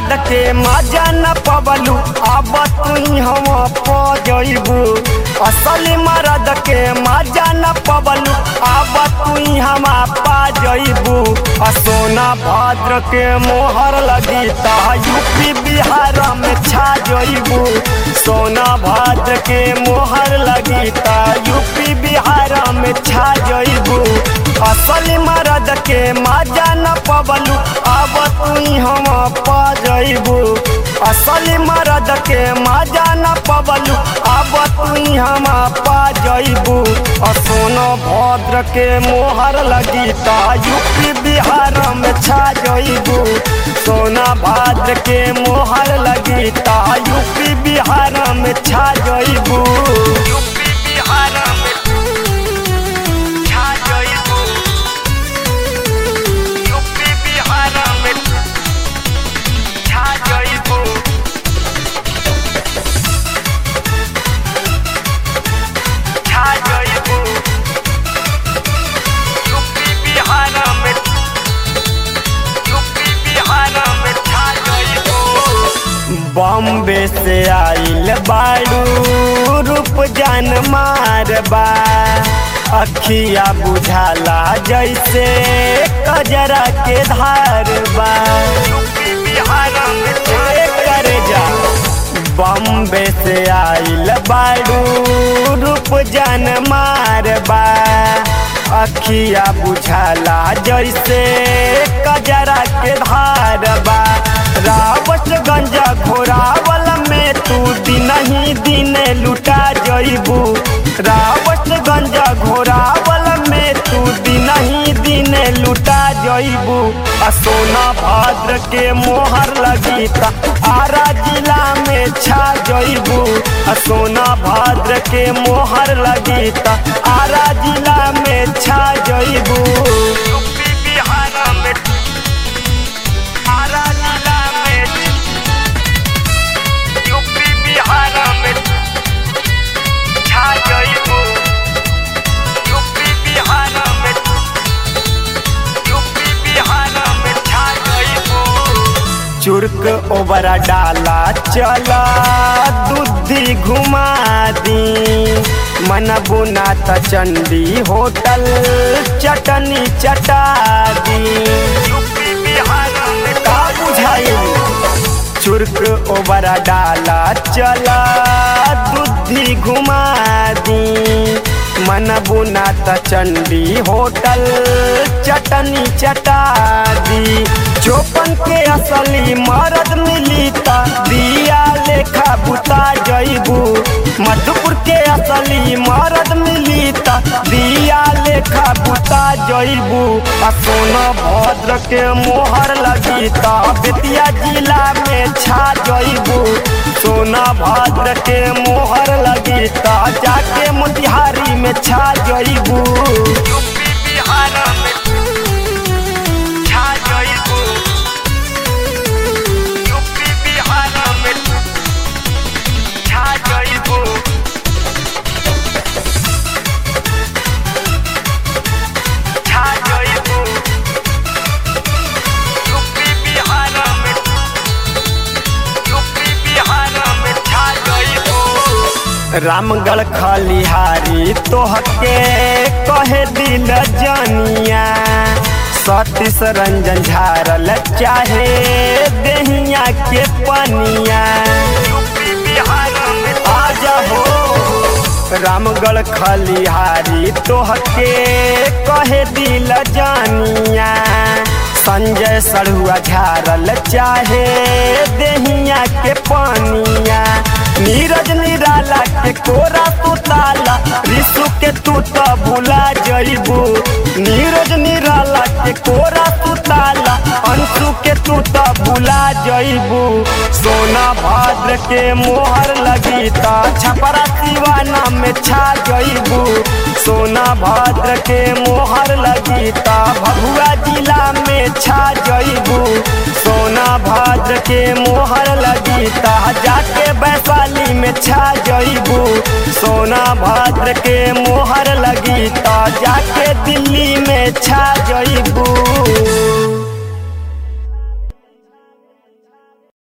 मरद के मजा न पबलू अब तू हम पजबू असली मरद के मजा न पबलू अब तू हम पा जइबू आ सोना भद्र के मोहर लगी ता यूपी बिहार में छा जइबू सोना भद्र के मोहर लगी ता यूपी बिहार में छा जइबू असली मरद के मजा न पबलू अब तू हम पा जइबू असली मरद के मजा न पबलू अब तू हम पा जइबू सोनो भद्र के मोहर लगी ता यूपी बिहार में छा जइबू सोना भद्र के मोहर लगी ता यूपी बिहार में छा जइबू यूपी बिहार में छा जइबू यूपी बिहार में छा जइबू छा जइबू यूपी बिहार में यूपी बिहार में छा जइबू बॉम्बे से आइल बाड़ू रूप जान मारबा अखिया बुझाला जैसे कजरा के धार बा करे जा बॉम्बे से आइल बाड़ू रूप जान मारबा अखिया बुझाला जैसे कजरा के धार बा रावतगंज घोरावल में तू दिन ही दिन लुटा जइबू रावतगंज घोरावल में तू दिन ही दिन लुटा जइबू आ सोना भद्र के मोहर लगी ता आरा जिला में छा जइबू आ सोना भद्र के मोहर लगी ता आरा जिला में छा जइबू यूपी बिहार में आरा जिला में यूपी बिहार में छा जइबू यूपी बिहार में यूपी बिहार में छा जइबू चुर्क ओबरा डाला चला दूधी घुमा दी मन बुना त चंडी होटल चटनी चटा दी यूपी बिहार में का बुझाई चुर्क ओबरा डाला चला दूधी घुमा दी मन बुना त चंडी होटल चटनी चटा दी चौपन के असली मरद मिली ता दिया लेखा बुता जइबू मधुपुर के असली मरद मिली ता दिया लेखा बुता जइबू आ सोना भद्र के मोहर लगी ता बेतिया जिला में छा जइबू सोना भद्र के मोहर लगी ता जाके मोतिहारी में छा जइबू यूपी बिहार में छा जइबू यूपी बिहार में छा जइबू छा जइबू यूपी बिहार में यूपी बिहार में छा जइबू रामगढ़ खलिहारी तोहके कहे दिल जनिया सतीश रंजन झारल चाहे देहिया के पनिया आज हो रामगढ़ खलिहारी तोहके कहे दिल जानिया संजय सड़ुआ झारल चाहे देहिया के पानिया नीरज निराला के कोरा तू ताला रिसु के तू तो भुला जइबू नीरज निराला के कोरा तू ताला अंशु के तू तो भुला जइबू सोना भद्र के मोहर लगी ता छपरा दीवाना में छा जइबू सोना भद्र के मोहर लगी ता भभुआ जिला में छा जइबू सोना भद्र के मोहर लगी ता जाके वैशाली में छा जइबू सोना भद्र के मोहर लगी ता जाके दिल्ली में छा जइबू